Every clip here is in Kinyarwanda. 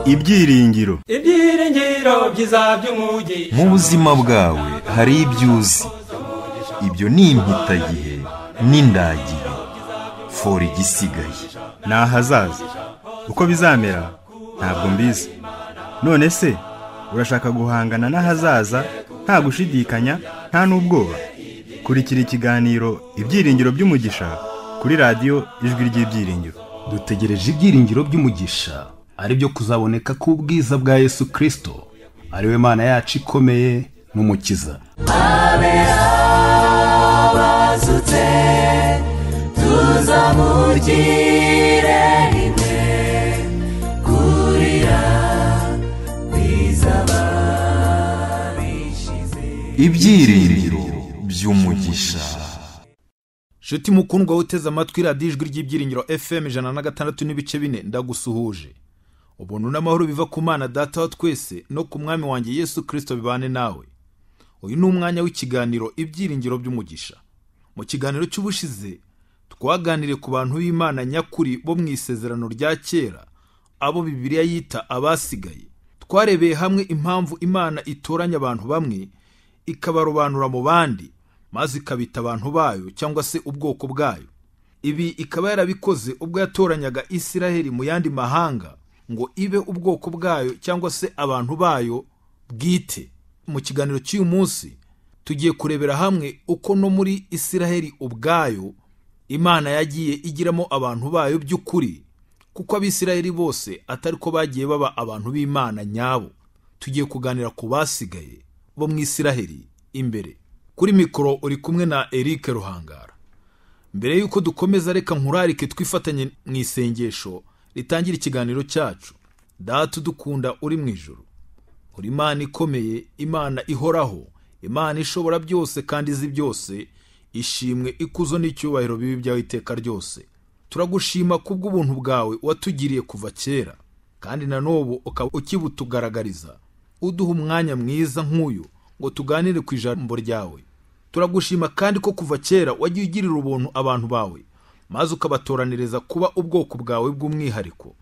ibyiringiro ibyiringiro byiza by'umugisha mu buzima bwawe hari ibyo uzi ibyo ni impitagihe n'indagihe fora igisigaye ni ahazaza uko bizamera ntabwo mbizi none se urashaka guhangana n'ahazaza nta gushidikanya nta n'ubwoba kurikira ikiganiro ibyiringiro by'umugisha kuri radiyo ijwi ry'ibyiringiro dutegereje ibyiringiro by'umugisha ari byo kuzaboneka k'ubwiza bwa yesu kirisito ari we mana yacu ikomeye n'umukiza abazutse tuzamugire rimwe kurira kwizaba bishize ibyiringiro by'umugisha shuti mukundwa uteze amatwi radiyo ijwi ry'ibyiringiro fm ijana na gatandatu n'ibice bine ndagusuhuje ubuntu n'amahoro biva ku mana data wa twese no ku mwami wanjye yesu kirisito bibane nawe uyu ni umwanya w'ikiganiro ibyiringiro by'umugisha mu kiganiro cy'ubushize twaganiriye ku bantu b'imana nyakuri bo mu isezerano rya kera abo bibiliya yita abasigaye twarebeye hamwe impamvu imana itoranya abantu bamwe ikabarobanura mu bandi maze ikabita abantu bayo cyangwa se ubwoko bwayo ibi ikaba yarabikoze ubwo yatoranyaga isiraheli mu yandi mahanga ngo ibe ubwoko bwayo cyangwa se abantu bayo bwite mu kiganiro cy'uyu munsi tugiye kurebera hamwe uko no muri isiraheli ubwayo imana yagiye igiramo abantu bayo by'ukuri kuko abisiraheli bose atari ko bagiye baba abantu b'imana nyabo tugiye kuganira ku basigaye bo mu isiraheli imbere kuri mikoro uri kumwe na eric ruhangara mbere y'uko dukomeza reka nkurarike twifatanye mu isengesho ritangira ikiganiro cyacu data udukunda uri mu ijoro uri imana ikomeye imana ihoraho imana ishobora byose kandi izi byose ishimwe ikuzo n'icyubahiro bibi byawe iteka ryose turagushima kubw'ubuntu bwawe watugiriye kuva kera kandi na n'ubu ukaba ukibutugaragariza uduha umwanya mwiza nk'uyu ngo tuganire ku ijambo ryawe turagushima kandi ko kuva kera wagiye ugirira ubuntu abantu bawe maze ukabatoraniriza kuba ubwoko bwawe bw'umwihariko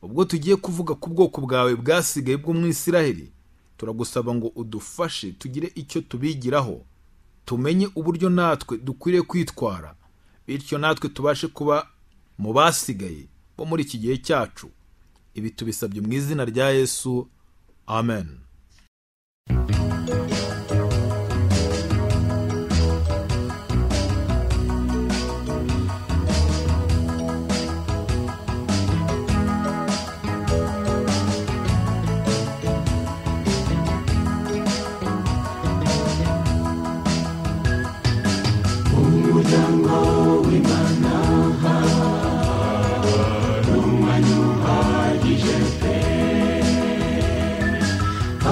ubwo tugiye kuvuga ku bwoko bwawe bwasigaye bw'umwisiraheli turagusaba ngo udufashe tugire icyo tubigiraho tumenye uburyo natwe dukwiriye kwitwara bityo natwe tubashe kuba mu basigaye bo muri iki gihe cyacu ibi tubisabye mu izina rya yesu amen umuryango w'imana umwanya uhagije pe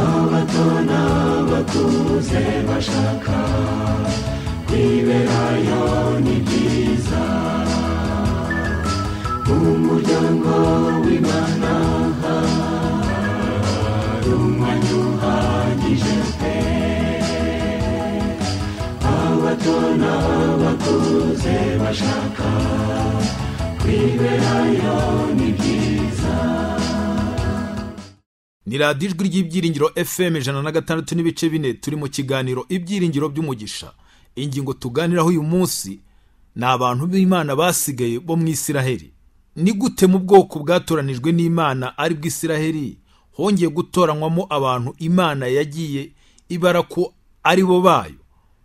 abato n'abakuze bashaka kwiberayo ni byiza umuryango w'imana umwanya uhagije pe abato n'abakuze bashaka kwiberayo ni byiza ni radiyo ijwi ry'ibyiringiro fm ijana na gatandatu n'ibice bine turi mu kiganiro ibyiringiro by'umugisha ingingo tuganiraho uyu munsi ni abantu b'imana basigaye bo mu isiraheli ni gute mu bwoko bwatoranijwe n'imana ari bwo isiraheli hongeye gutoranywamo abantu imana yagiye ibara ko ari bo bayo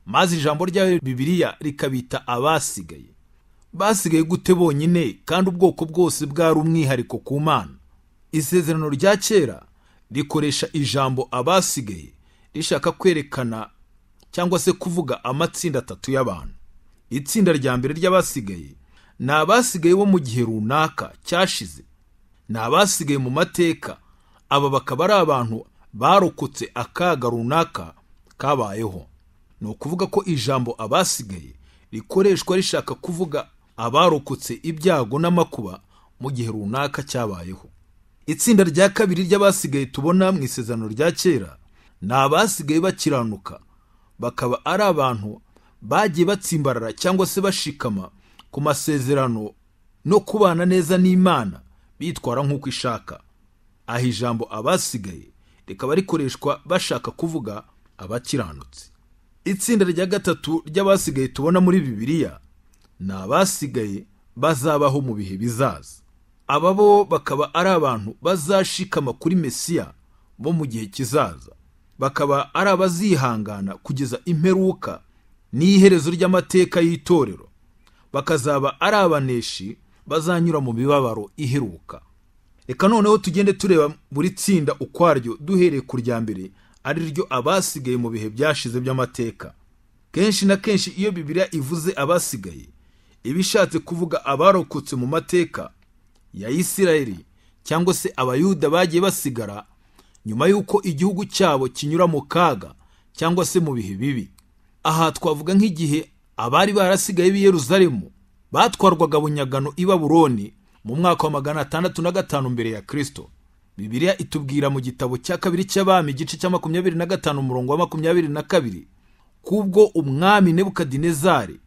maze ijambo ryayo bibiliya rikabita abasigaye basigaye gute bonyine kandi ubwoko bwose bwari umwihariko ku mana isezerano rya kera rikoresha ijambo abasigaye rishaka kwerekana cyangwa se kuvuga amatsinda atatu y'abantu itsinda rya mbere ry'abasigaye ni abasigaye bo mu gihe runaka cyashize ni abasigaye mu mateka aba bakaba ari abantu barokotse akaga runaka kabayeho ni ukuvuga ko ijambo abasigaye rikoreshwa rishaka kuvuga abarokotse ibyago n'amakuba mu gihe runaka cyabayeho itsinda rya kabiri ry'abasigaye tubona mu isezerano rya kera ni abasigaye bakiranuka bakaba ari abantu bagiye batsimbarara cyangwa se bashikama ku masezerano no kubana neza n'imana bitwara nk'uko ishaka aha ijambo abasigaye rikaba rikoreshwa bashaka kuvuga abakiranutse itsinda rya gatatu ry'abasigaye tubona muri bibiliya ni abasigaye bazabaho mu bihe bizaza aba bo bakaba ari abantu bazashikama kuri mesiya bo mu gihe kizaza bakaba ari abazihangana kugeza imperuka n'iherezo ry'amateka y'itorero bakazaba ari abaneshi bazanyura mu mibabaro iheruka reka noneho tugende tureba buri tsinda ukwaryo duhereye ku rya mbere ari ryo abasigaye mu bihe byashize by'amateka kenshi na kenshi iyo bibiliya ivuze abasigaye iba ishatse kuvuga abarokotse mu mateka ya isirayeli cyangwa se abayuda bagiye basigara nyuma y'uko igihugu cyabo kinyura mu kaga cyangwa se mu bihe bibi aha twavuga nk'igihe abari barasigaye b'i Yeruzalemu batwarwaga bunyagano i baburoni mu mwaka wa magana atandatu na gatanu mbere ya kirisito bibiliya itubwira mu gitabo cya kabiri cy'abami igice cya makumyabiri na gatanu umurongo wa makumyabiri na kabiri kubwo umwami nebukadinezari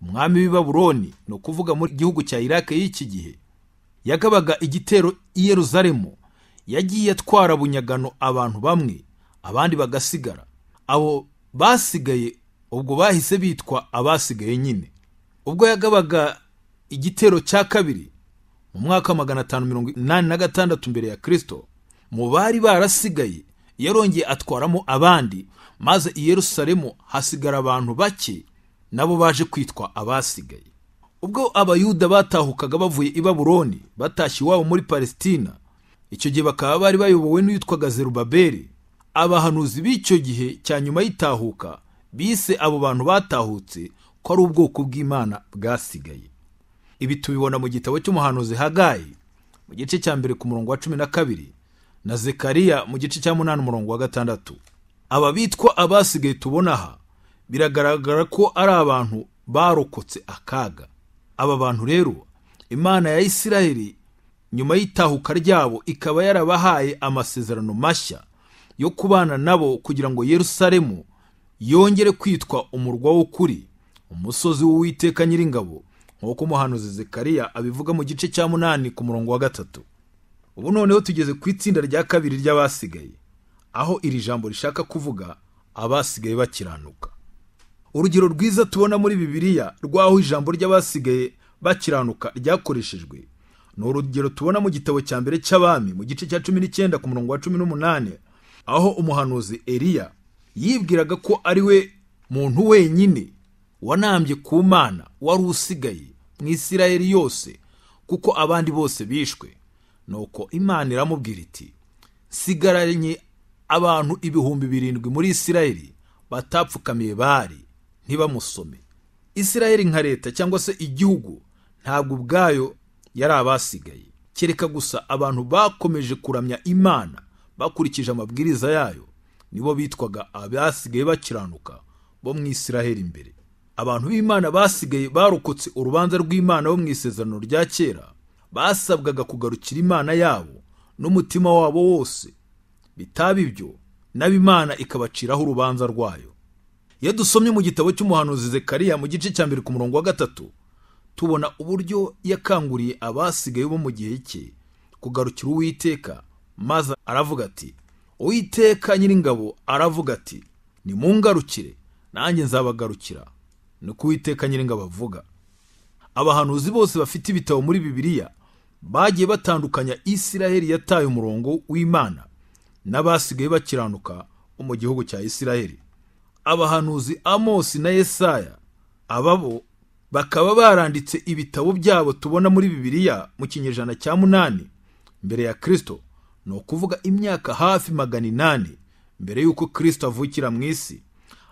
umwami w'i baburoni ni ukuvuga mu gihugu cya irake y'iki gihe yagabaga igitero i Yeruzalemu yagiye atwara bunyagano abantu bamwe abandi bagasigara abo basigaye ubwo bahise bitwa abasigaye nyine ubwo yagabaga igitero cya kabiri mu mwaka wa magana atanu mirongo inani na gatandatu mbere ya kirisito mu bari barasigaye yarongeye atwaramo abandi maze i Yerusalemu hasigara abantu bake nabo baje kwitwa abasigaye ubwo abayuda batahukaga bavuye i baburoni batashye iwabo muri palesitina icyo gihe bakaba bari bayobowe n'uwitwaga zerubabeli abahanuzi b'icyo gihe cya nyuma y'itahuka bise abo bantu batahutse ko ari ubwoko bw'imana bwasigaye ibi tubibona mu gitabo cy'umuhanuzi hagayi mu gice cya mbere ku murongo wa cumi na kabiri na zekariya mu gice cya munani umurongo wa gatandatu aba bitwa abasigaye tubona aha biragaragara ko ari abantu barokotse akaga aba bantu rero imana ya isirayeli nyuma y'itahuka ryabo ikaba yarabahaye amasezerano mashya yo kubana nabo kugira ngo yerusalemu yongere kwitwa umurwa w'ukuri umusozi w'uwiteka nyiringabo nk'uko umuhanuzi zekariya abivuga mu gice cya munani ku murongo wa gatatu ubu noneho tugeze ku itsinda rya kabiri ry'abasigaye aho iri jambo rishaka kuvuga abasigaye bakiranuka urugero rwiza tubona muri bibiliya rw'aho ijambo ry'abasigaye bakiranuka ryakoreshejwe ni urugero tubona mu gitabo cya mbere cy'abami mu gice cya cumi n'icyenda ku murongo wa cumi n'umunani aho umuhanuzi eriya yibwiraga ko ari we muntu wenyine wanambye ku mana wari usigaye mu isirayeli yose kuko abandi bose bishwe nuko imana iramubwira iti sigaranye abantu ibihumbi birindwi muri isirayeli batapfukamiye bari ntibamusome isirayeli nka leta cyangwa se igihugu ntabwo ubwayo yari abasigaye kereka gusa abantu bakomeje kuramya imana bakurikije amabwiriza yayo nibo bitwaga abasigaye bakiranuka bo mu isirayeli imbere abantu b'imana basigaye barokotse urubanza rw'imana bo mu isezerano rya kera basabwaga kugarukira imana yabo n'umutima wabo wose bitaba ibyo nabo imana ikabaciraho urubanza rwayo iyo dusomye mu gitabo cy'umuhanuzi zekariya mu gice cya mbere ku murongo wa gatatu tubona uburyo yakanguriye abasigaye bo mu gihe cye kugarukira uwiteka maze aravuga ati uwiteka nyiringabo aravuga ati nimungarukire nanjye nzabagarukira ni ko uwiteka nyiringabo avuga abahanuzi bose bafite ibitabo muri bibiliya bagiye batandukanya isiraheli yataye umurongo w'imana n'abasigaye bakiranuka bo mu gihugu cya isiraheli abahanuzi amosi na yesaya ababo bakaba baranditse ibitabo byabo tubona muri bibiliya mu kinyejana cya munani mbere ya kirisito ni ukuvuga imyaka hafi magana inani mbere y'uko kirisito avukira mu isi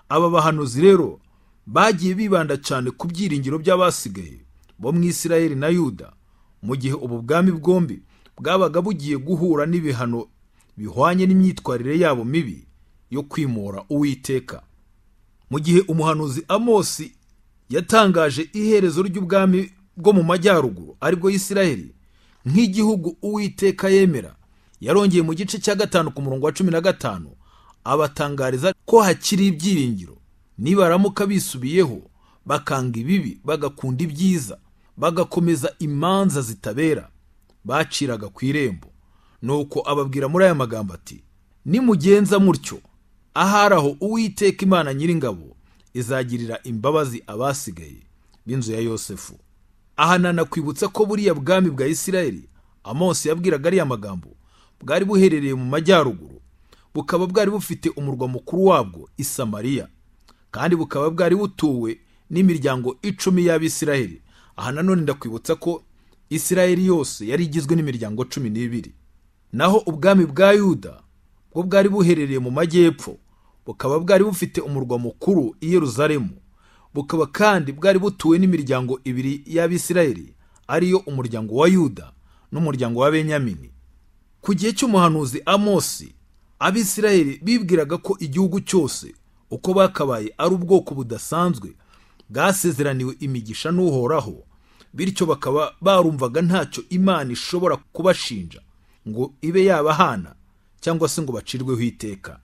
aba bahanuzi rero bagiye bibanda cyane ku byiringiro by'abasigaye bo mu isirayeli na yuda mu gihe ubu bwami bwombi bwabaga bugiye guhura n'ibihano bihwanye n'imyitwarire yabo mibi yo kwimura uwiteka mu gihe umuhanuzi amosi yatangaje iherezo ry'ubwami bwo mu majyaruguru aribwo isiraheli nk'igihugu uwiteka yemera yarongeye mu gice cya gatanu ku murongo wa cumi na gatanu abatangariza ko hakiri ibyiringiro nibaramuka bisubiyeho bakanga ibibi bagakunda ibyiza bagakomeza imanza zitabera baciraga ku irembo nuko ababwira muri aya magambo ati nimugenza mutyo ahari aho uwiteka imana nyiringabo izagirira imbabazi abasigaye b'inzu ya yosefu aha nanakwibutsa ko buriya bwami bwa isirayeli amosi yabwiraga ariya magambo bwari buherereye mu majyaruguru bukaba bwari bufite umurwa mukuru wabwo i samariya kandi bukaba bwari butuwe n'imiryango icumi y'abisirayeli aha nanone ndakwibutsa ko isirayeli yose yari igizwe n'imiryango cumi n'ibiri naho ubwami bwa yuda bwo bwari buherereye mu majyepfo bukaba bwari bufite umurwa mukuru i yeruzalemu bukaba kandi bwari butuwe n'imiryango ibiri y'abisirayeli ariyo umuryango wa yuda n'umuryango wa benyamini ku gihe cy'umuhanuzi amosi abisirayeli bibwiraga ko igihugu cyose uko bakabaye ari ubwoko budasanzwe bwasezeraniwe imigisha n'uhoraho bityo bakaba barumvaga ntacyo imana ishobora kubashinja ngo ibe yabahana cyangwa se ngo bacirweho iteka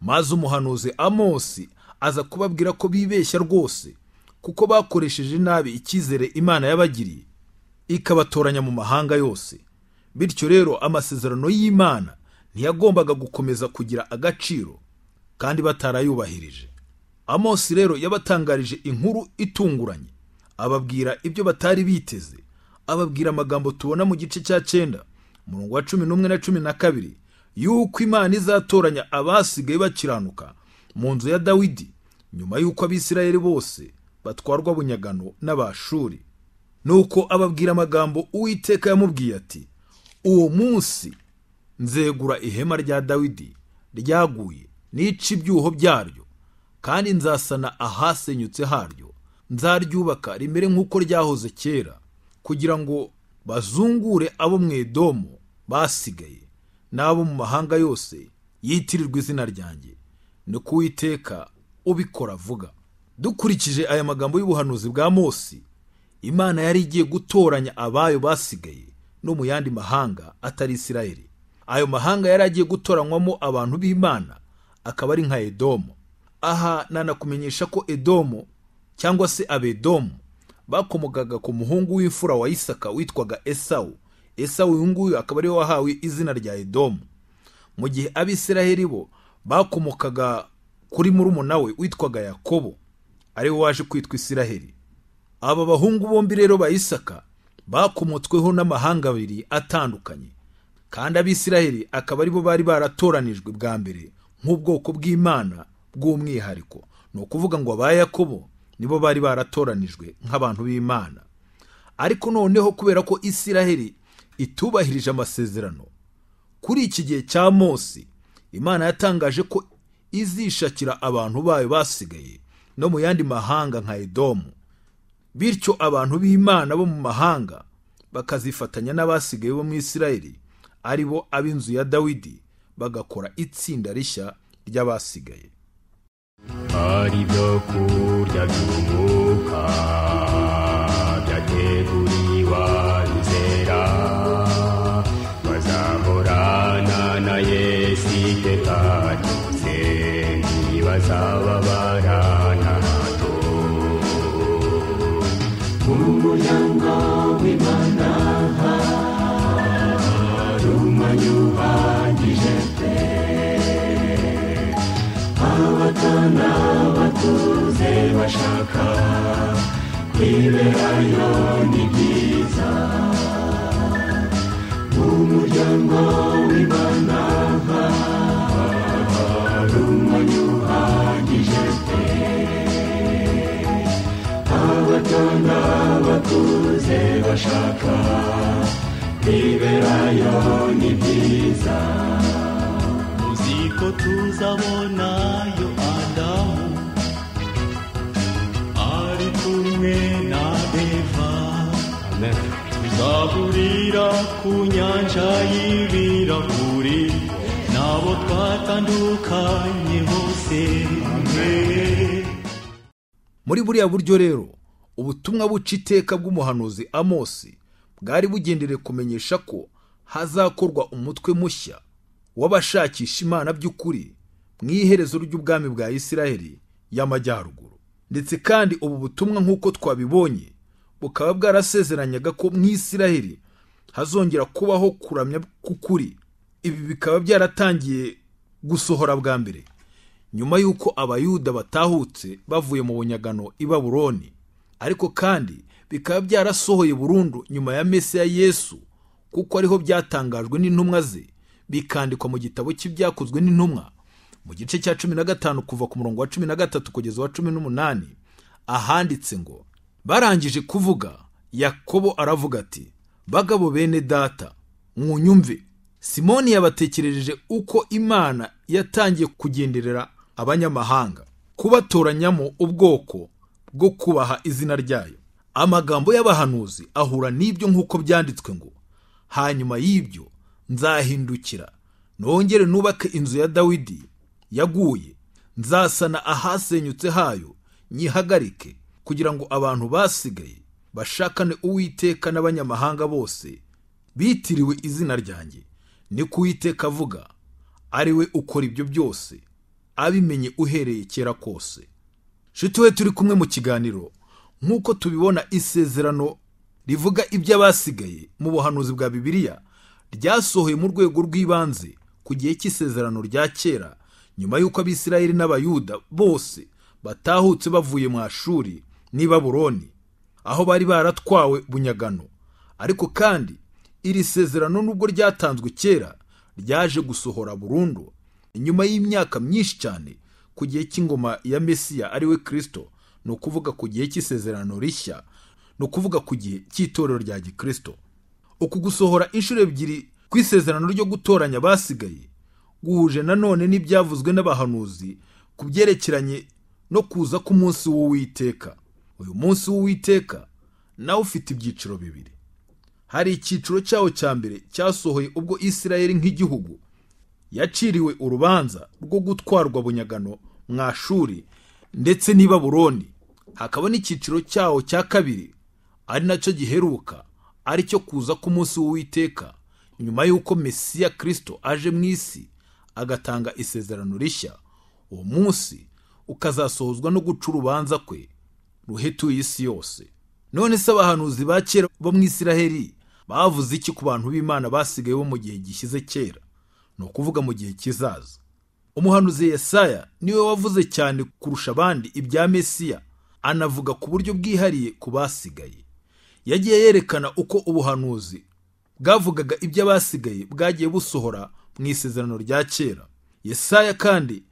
maze umuhanuzi amosi aza kubabwira ko bibeshya rwose kuko bakoresheje nabi icyizere imana yabagiriye ikabatoranya mu mahanga yose bityo rero amasezerano y'imana ntiyagombaga gukomeza kugira agaciro kandi batarayubahirije amosi rero yabatangarije inkuru itunguranye ababwira ibyo batari biteze ababwira amagambo tubona mu gice cya cyenda umurongo wa cumi n'umwe na cumi na kabiri y'uko imana izatoranya abasigaye bakiranuka mu nzu ya dawidi nyuma y'uko abisirayeli bose batwarwa bunyagano n'abashuri nuko ababwira amagambo uwiteka yamubwiye ati uwo munsi nzegura ihema rya dawidi ryaguye nica ibyuho byaryo kandi nzasana ahasenyutse haryo nzaryubaka rimere nk'uko ryahoze kera kugira ngo bazungure abo mu edomu basigaye n'abo mu mahanga yose yitirirwa izina ryanjye ni kuwiteka ubikora avuga dukurikije aya magambo y'ubuhanuzi bwa Mose imana yari igiye gutoranya abayo basigaye no mu yandi mahanga atari isirayeli ayo mahanga yari agiye gutoranywamo abantu b'imana akaba ari nka edomu aha nanakumenyesha ko edomu cyangwa se abedomu bakomokaga ku muhungu w'imfura wa isaka witwaga esawu esawu uyu nguyu akaba ariwe wahawe izina rya edomu mu gihe abisiraheli bo bakomokaga kuri murumuna we witwaga yakobo ariwe waje kwitwa isiraheli aba bahungu bombi rero ba isaka bakomotsweho n'amahanga abiri atandukanye kandi abisiraheli akaba aribo bari baratoranijwe bwa mbere nk'ubwoko bw'imana bw'umwihariko ni ukuvuga ngo aba yakobo nibo bari baratoranijwe nk'abantu b'imana ariko noneho kubera ko isiraheli itubahirije amasezerano kuri iki gihe cya Mose imana yatangaje ko izishakira abantu bayo basigaye no mu yandi mahanga nka edomu bityo abantu b'imana bo mu mahanga bakazifatanya n'abasigaye bo mu isiraheli aribo ab'inzu ya dawidi bagakora itsinda rishya ry'abasigaye hari ibyo kurya by'umwuka byateguriwe abizera bazahorana na yesu iteka ryose ntibazababarana hato umuryango w'imana hari umwanya uhagije pe abato n'abakuze bashaka kwiberayo ni byiza umuryango w'imana hari umwanya uhagije pe abato n'abakuze bashaka kwiberayo ni byiza ko tuzabonayo adamu ari kumwe na eva tuzahurira ku nyanja y'ibirahuri nabo twatandukanye bose muri buriya buryo rero ubutumwa buca iteka bw'umuhanuzi amosi bwari bugendereye kumenyesha ko hazakorwa umutwe mushya w'abashakisha imana by'ukuri mu iherezo ry'ubwami bwa isiraheli y'amajyaruguru ndetse kandi ubu butumwa nk'uko twabibonye bukaba bwarasezeranyaga ko mu isiraheli hazongera kubaho kuramya k'ukuri ibi bikaba byaratangiye gusohora bwa mbere nyuma y'uko abayuda batahutse bavuye mu bunyagano i baburoni ariko kandi bikaba byarasohoye burundu nyuma ya mesi ya yesu kuko ariho byatangajwe n'intumwa ze bikandikwa mu gitabo cy'ibyakozwe n'intumwa mu gice cya cumi na gatanu kuva ku murongo wa cumi na gatatu kugeza wa cumi n'umunani ahanditse ngo barangije kuvuga yakobo aravuga ati bagabo bene data mwunyumve simoni yabatekerereje uko imana yatangiye kugenderera abanyamahanga kubatoranyamo ubwoko bwo kubaha izina ryayo amagambo y'abahanuzi ahura n'ibyo nk'uko byanditswe ngo hanyuma y'ibyo nzahindukira nongere nubake inzu ya dawidi yaguye nzasana ahasenyutse hayo nyihagarike kugira ngo abantu basigaye bashakane uwiteka n'abanyamahanga bose bitiriwe izina ryanjye ni ko uwiteka avuga ari we ukora ibyo byose abimenye uhereye kera kose nshuti we turi kumwe mu kiganiro nk'uko tubibona isezerano rivuga iby'abasigaye mu buhanuzi bwa bibiliya ryasohoye mu rwego rw'ibanze ku gihe cy'isezerano rya kera nyuma y'uko abisirayeli n'abayuda bose batahutse bavuye mu ashuri n'i baburoni aho bari baratwawe bunyagano ariko kandi iri sezerano nubwo ryatanzwe kera ryaje gusohora burundu nyuma y'imyaka myinshi cyane ku gihe cy'ingoma ya mesiya ariwe kirisito ni ukuvuga ku gihe cy'isezerano rishya ni ukuvuga ku gihe cy'itorero rya gikirisito uku gusohora inshuro ebyiri ku isezerano ryo gutoranya abasigaye guhuje nanone n'ibyavuzwe n'abahanuzi ku byerekeranye no kuza k'umunsi w'uwiteka uyu munsi w'uwiteka nawe ufite ibyiciro bibiri hari icyiciro cyawo cya mbere cyasohoye ubwo isirayeli nk'igihugu yaciriwe urubanza rwo gutwarwa bunyagano mwashuri ndetse n'i baburoni hakaba n'icyiciro cyawo cya kabiri ari nacyo giheruka ari cyo kuza k'umunsi w'uwiteka nyuma y'uko mesiya kirisito aje mu isi agatanga isezerano rishya uwo munsi ukazasohozwa no guca urubanza kwe ruhetuye isi yose none se abahanuzi ba kera bo mu isiraheri bavuze iki ku bantu b'imana basigaye bo mu gihe gishyize kera ni ukuvuga mu gihe kizaza umuhanuzi Yesaya niwe wavuze cyane kurusha abandi ibya mesiya anavuga ku buryo bwihariye ku basigaye yagiye yerekana uko ubuhanuzi bwavugaga iby'abasigaye bwagiye busohora mu isezerano rya kera Yesaya kandi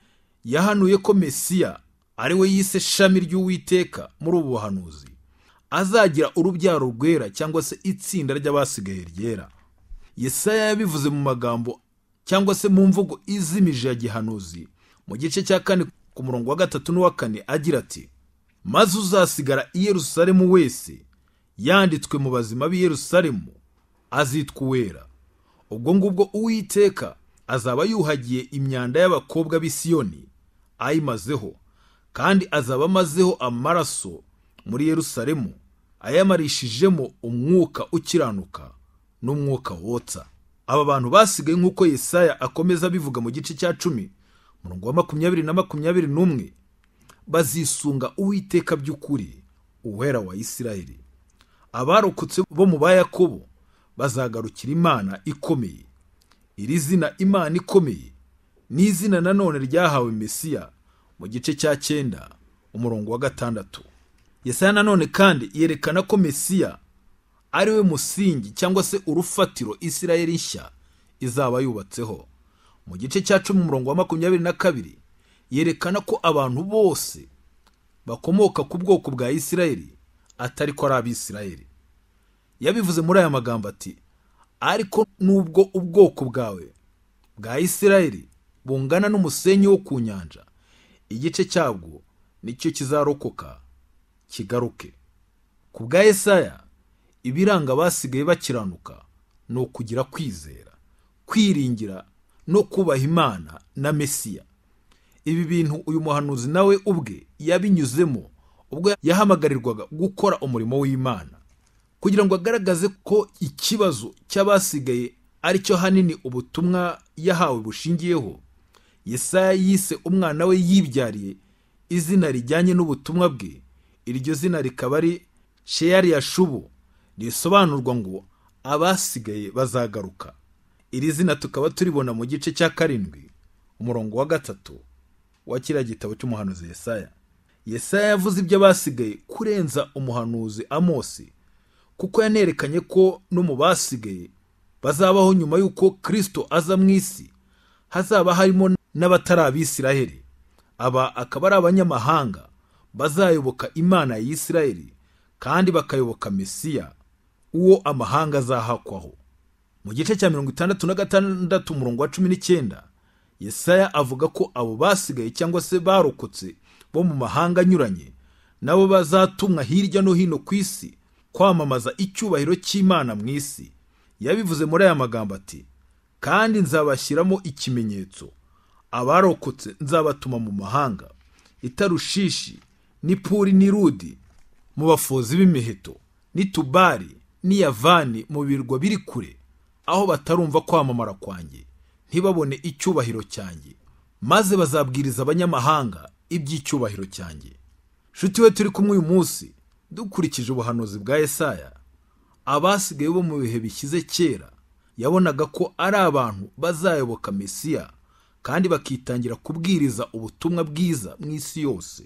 yahanuye ko mesiya ari we yise shami ry'uwiteka muri ubu buhanuzi azagira urubyaro rwera cyangwa se itsinda ry'abasigaye ryera Yesaya yabivuze mu magambo cyangwa se mu mvugo izimije ya gihanuzi mu gice cya kane ku murongo wa gatatu n'uwa kane agira ati maze uzasigara i yerusalemu wese yanditswe mu bazima b'i Yerusalemu azitwa uwera ubwo ngubwo uwiteka azaba yuhagiye imyanda y'abakobwa b'isiyoni ayimazeho kandi azaba amazeho amaraso muri Yerusalemu ayamarishijemo umwuka ukiranuka n'umwuka wotsa aba bantu basigaye nk'uko Yesaya akomeza abivuga mu gice cya cumi murongo wa makumyabiri na makumyabiri n'umwe bazisunga uwiteka by'ukuri uwera wa Isirayeli abarokotse bo mu ba yakobo bazagarukira imana ikomeye iri zina imana ikomeye ni izina nanone ryahawe mesiya mu gice cya cyenda umurongo wa gatandatu yesaya nanone kandi yerekana ko mesiya ari we musingi cyangwa se urufatiro isirayeli nshya izaba yubatseho mu gice cya cumi umurongo wa makumyabiri na kabiri yerekana ko abantu bose bakomoka ku bwoko bwa isirayeli atari ko ari abisirayeli yabivuze muri aya magambo ati ariko nubwo ubwoko bwawe bwa isirayeli bungana n'umusenyi wo ku nyanja igice cyabwo nicyo kizarokoka kigaruke ku bwa Yesaya ibiranga abasigaye bakiranuka ni ukugira kwizera kwiringira no kubaha imana na mesiya ibi bintu uyu muhanuzi nawe ubwe yabinyuzemo ubwo yahamagarirwaga gukora umurimo w'imana kugira ngo agaragaze ko ikibazo cy'abasigaye ari cyo hanini ubutumwa yahawe bushingiyeho Yesaya yise umwana we yibyariye izina rijyanye n'ubutumwa bwe iryo zina rikaba ari sheyari yashubu risobanurwa ngo abasigaye bazagaruka iri zina tukaba turibona mu gice cya karindwi umurongo wa gatatu wa kiriya gitabo cy'umuhanuzi yesaya yesaya yavuze ibyo basigaye kurenza umuhanuzi amosi kuko yanerekanye ko no mu basigaye bazabaho nyuma y'uko kirisito aza mu isi hazaba harimo n'abatari abisiraheli aba akaba ari abanyamahanga bazayoboka imana ya isiraheli kandi bakayoboka mesiya uwo amahanga azahakwaho mu gice cya mirongo itandatu na gatandatu umurongo wa cumi n'icyenda yesaya avuga ko abo basigaye cyangwa se barokotse bo mu mahanga anyuranye nabo bazatumwa hirya no hino ku isi kwamamaza icyubahiro cy'imana mu isi yabivuze muri aya magambo ati kandi nzabashyiramo ikimenyetso abarokotse nzabatuma mu mahanga itarushishi n'ipuri n'irudi mu bafozi b'imiheto n'itubari n'iyavani mu birwa biri kure aho batarumva kwamamara kwanjye ntibabone icyubahiro cyanjye maze bazabwiriza abanyamahanga iby'icyubahiro cyanjye nshuti we turi kumwe uyu munsi dukurikije ubuhanuzi bwa Yesaya abasigaye bo mu bihe bishyize kera yabonaga ko ari abantu bazayoboka mesiya kandi bakitangira kubwiriza ubutumwa bwiza mu isi yose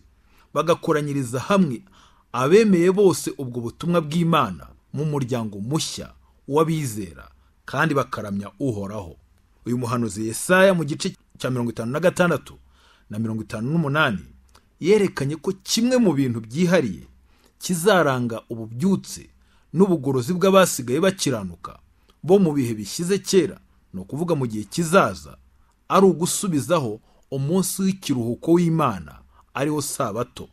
bagakoranyiriza hamwe abemeye bose ubwo butumwa bw'imana mu muryango mushya w'abizera kandi bakaramya uhoraho uyu muhanuzi Yesaya mu gice cya mirongo itanu na gatandatu na mirongo itanu n'umunani yerekanye ko kimwe mu bintu byihariye kizaranga ububyutse n'ubugorozi bw'abasigaye bakiranuka bo mu bihe bishyize kera ni ukuvuga mu gihe kizaza ari ugusubizaho umunsi w'ikiruhuko w'imana ariwo sabato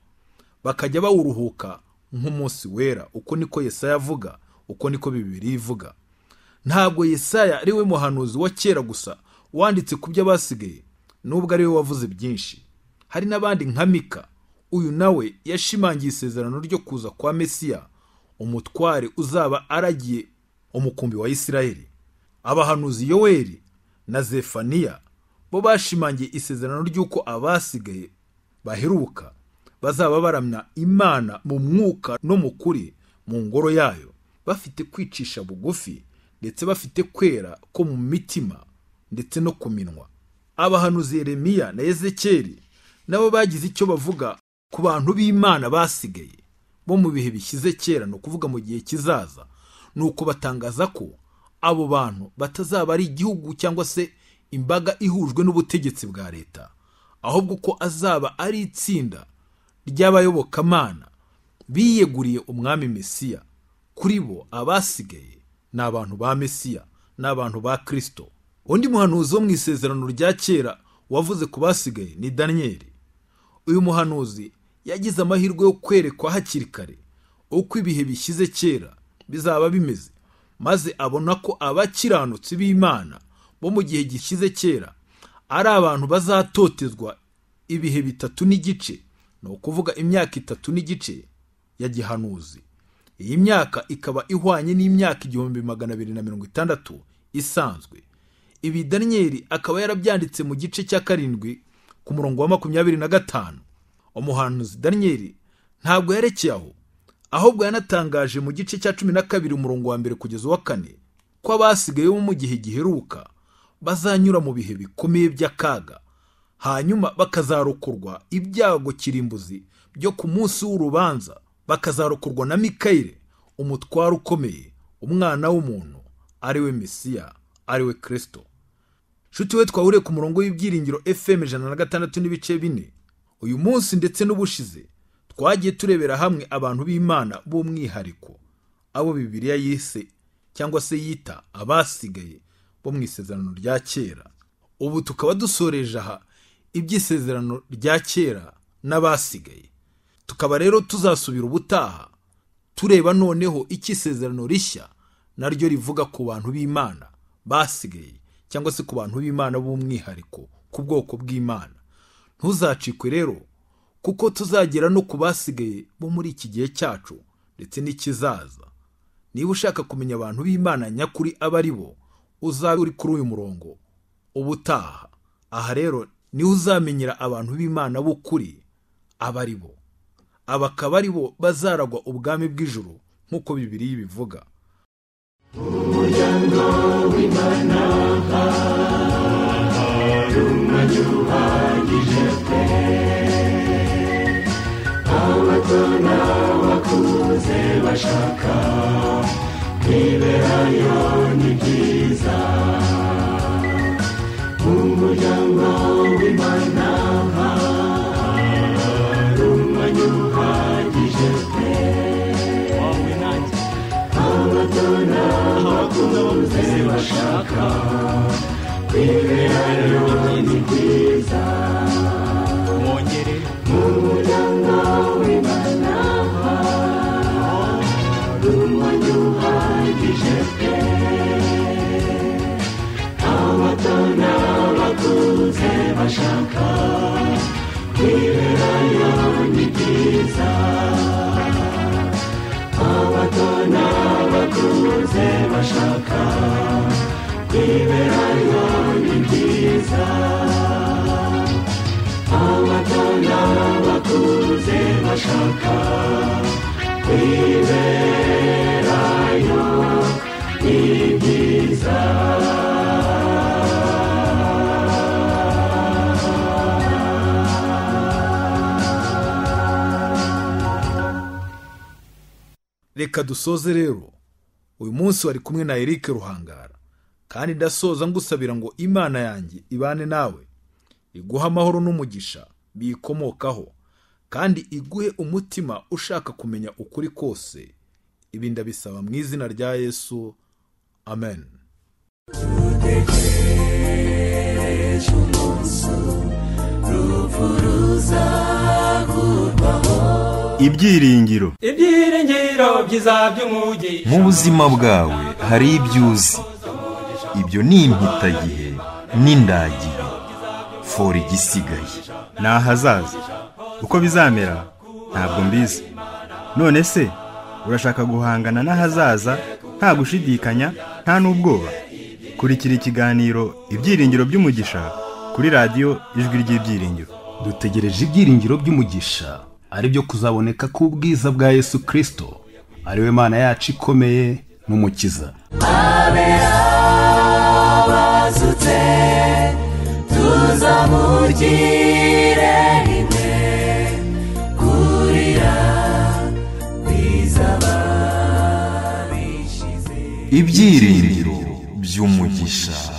bakajya bawuruhuka nk'umunsi wera uko niko yesaya avuga uko niko bibiri ivuga ntabwo yesaya ari we muhanuzi wa kera gusa wanditse ku byo abasigaye nubwo ari we wavuze byinshi hari n'abandi nka mika uyu nawe yashimangiye isezerano ryo kuza kwa mesiya umutware uzaba aragiye umukumbi wa isirayeli abahanuzi yoweri na zefaniya bo bashimangiye isezerano ry'uko abasigaye baheruka bazaba baramya imana mu mwuka no mu kuri mu ngoro yayo bafite kwicisha bugufi ndetse bafite kwera ko mu mitima ndetse no ku minwa abahanuzi Yeremiya na ezekeri nabo bagize icyo bavuga ku bantu b'imana basigaye bo mu bihe bishyize kera ni ukuvuga mu gihe kizaza ni uko batangaza ko abo bantu batazaba ari igihugu cyangwa se imbaga ihujwe n'ubutegetsi bwa leta ahubwo ko azaba ari itsinda ry'abayobokamana biyeguriye umwami mesiya kuri bo abasigaye ni abantu ba mesiya ni abantu ba kirisito undi muhanuzi wo mu isezerano rya kera wavuze ku basigaye ni daniyeli uyu muhanuzi yagize amahirwe yo kwerekwa hakiri kare uko ibihe bishyize kera bizaba bimeze maze abona ko abakiranutsi b'imana bo mu gihe gishyize kera ari abantu bazatotezwa ibihe bitatu n'igice ni ukuvuga imyaka itatu n'igice ya gihanuzi iyi myaka ikaba ihwanye n'imyaka igihumbi magana abiri na mirongo itandatu isanzwe ibi daniyeli akaba yarabyanditse mu gice cya karindwi ku murongo wa makumyabiri na gatanu umuhanuzi daniyeli ntabwo yerekeye aho ahubwo yanatangaje mu gice cya cumi na kabiri umurongo wa mbere kugeza uwa kane ko abasigaye bo mu gihe giheruka bazanyura mu bihe bikomeye by'akaga hanyuma bakazarokorwa ibyago kirimbuzi byo ku munsi w'urubanza bakazarokorwa na mikayire umutwaro ukomeye umwana w'umuntu ariwe mesiya ariwe kirisito nshuti we twahuriye ku murongo w'ibyiringiro fm ijana na gatandatu n'ibice bine uyu munsi ndetse n'ubushize twagiye turebera hamwe abantu b'imana b'umwihariko abo bibiriya yise cyangwa se yita abasigaye bo mu isezerano rya kera ubu tukaba dusoreje aha iby'isezerano rya kera n'abasigaye tukaba rero tuzasubira ubutaha tureba noneho icyo isezerano rishya naryo rivuga ku bantu b'imana basigaye cyangwa se ku bantu b'imana b'umwihariko ku bwoko bw'imana ntuzacikwe rero kuko tuzagera no ku basigaye bo muri iki gihe cyacu ndetse n'ikizaza niba ushaka kumenya abantu b'imana nyakuri aba ari bo uzabe uri kuri uyu murongo ubutaha aha rero niho uzamenyera abantu b'imana b'ukuri aba ari bo aba akaba ari bo bazaragwa ubwami bw'ijuru nk'uko bibiri bivuga umuryango w'imana hari umwanya uhagije pe abato n'abakuze bashaka kwiberayo ni byiza umuryango w'imana hari umwanya uhagije pe wawe nanjye abato abakunda n'abakuze bamuzi bashaka bashaka kwiberayo ni byiza mwongere umuryango w'imana hari umwanya uhagije pe abato n'abakuze bashaka kwiberayo ni byiza abato n'abakuze bashaka kwiberayo ni byiza abato n'abakuze bashaka kwiberayo ni byiza reka dusoze rero uyu munsi wari kumwe na eric ruhangara kandi ndasoza ngusabira ngo imana yanjye ibane nawe iguhe amahoro n'umugisha biyikomokaho kandi iguhe umutima ushaka kumenya ukuri kose ibi ndabisaba mu izina rya yesu amen ibyiringiro ibyiringiro byiza by'umugi mu buzima bwawe hari ibyo uzi ibyo ni impitagihe n'indagihe fora igisigaye ni ahazaza uko bizamera ntabwo mbizi none se urashaka guhangana n'ahazaza nta gushidikanya nta n'ubwoba kurikira ikiganiro ibyiringiro by'umugisha kuri radiyo ijwi ry'ibyiringiro dutegereje ibyiringiro by'umugisha ari byo kuzaboneka k'ubwiza bwa yesu kirisito ari we mana yacu ikomeye n'umukiza bazutse tuzamugire rimwe kurira kwizaba bishize ibyiringiro by'umugisha